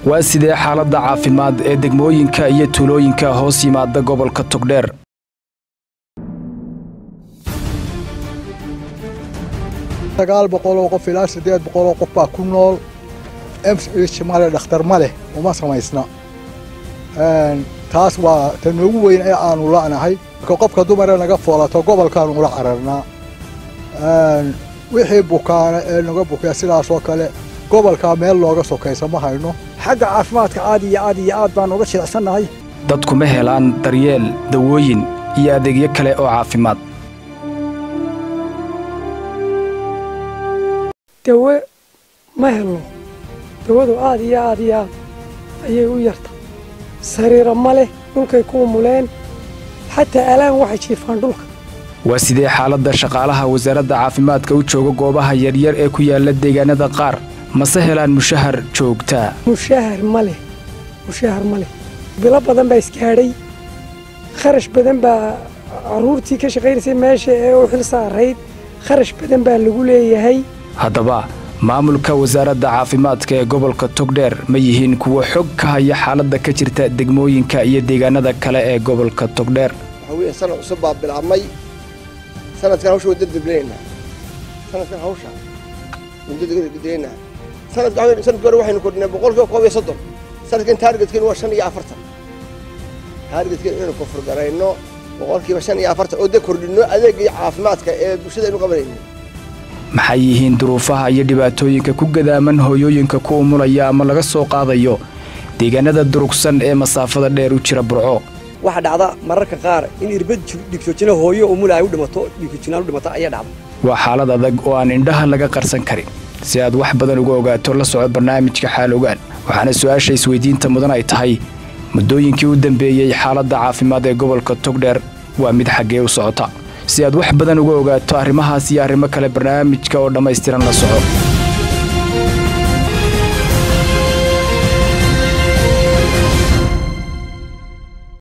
waa sidee xaaladda caafimaad ee degmooyinka iyo tuulooyinka hoos yimaada gobolka togdheer sagaal boqoloo qof ilaa siddeed boqoloo qof baa ku nool mch male dhakhtar ma leh uma samaysna taas waa ta noogu weyn ee aanu la'nahay marka qofka dumare naga foolato gobolkaanu ula cararnaa wixii bukaana ee naga bukaya sidaasoo kale gobolkaa meel looga sokaysa ma hayno xagga caafimaadka aad iyo aad iyo aad baan uga jilicsannahay dadku ma helaan daryeel dawooyin iyo adeegyo kale oo caafimaad dawe ma helno dawadu aad iyo aad iyo aad ayay u yarta sariiro ma leh dhulkay ku umuleen xataa alaan waxay jiifaan dhulka waa sidee xaaladda shaqaalaha wasaaradda caafimaadka u jooga goobaha yaryar ee ku yaalla deegaanada qaar mase helaan mushahar joogtaa mushahar ma leh mushahar ma leh bilo badan baa isgaadhay kharash badan baa carruurtii ka shaqaynaysay meesha ee u xil saarayd kharash badan baa lagu leeyahay haddaba maamulka wasaaradda caafimaadka ee gobolka togdheer ma yihiin kuwa xog ka haya xaaladda ka jirta degmooyinka iyo deegaanada kale ee gobolka togdheer waxaa weeye sanad cusub baa bilaabmay sanadkan hawsha waan dardableynaa sanadkan hawsha waan dardableynaa sanadka sanadkii hore waxaynu kordhinay boqolkiiba koob iyo soddon sanadkan taargetkeenu waa shan iyo afartan taargetkeen inaynu kofurgarayno boqolkiiba shan iyo afartan oo dee kordhinno adeegga iyo caafimaadka ee bulshada aynu qabanayno maxay yihiin duruufaha iyo dhibaatooyinka ku gadaaman hooyooyinka ku umulaya ama laga soo qaadayo deegaanada durugsan ee masaafada dheer u jira burco waxaa dhacda mararka qaar in irbad dhigjoojina hooyo umula ay u dhimato dhiigjoojinaan u dhimato ayaa dhacda waa xaalad adag oo aan indhaha laga qarsan karin si aad wax badan uga ogaato la soco barnaamijka xaal ogaan waxaana su-aasha isweydiinta mudan ay tahay muddooyinkii u dambeeyey xaaladda caafimaad ee gobolka togdheer waa mid xaggee u socota si aad wax badan uga ogaato arrimahaas iyo arrimo kale barnaamijka oo dhammaystiran la soco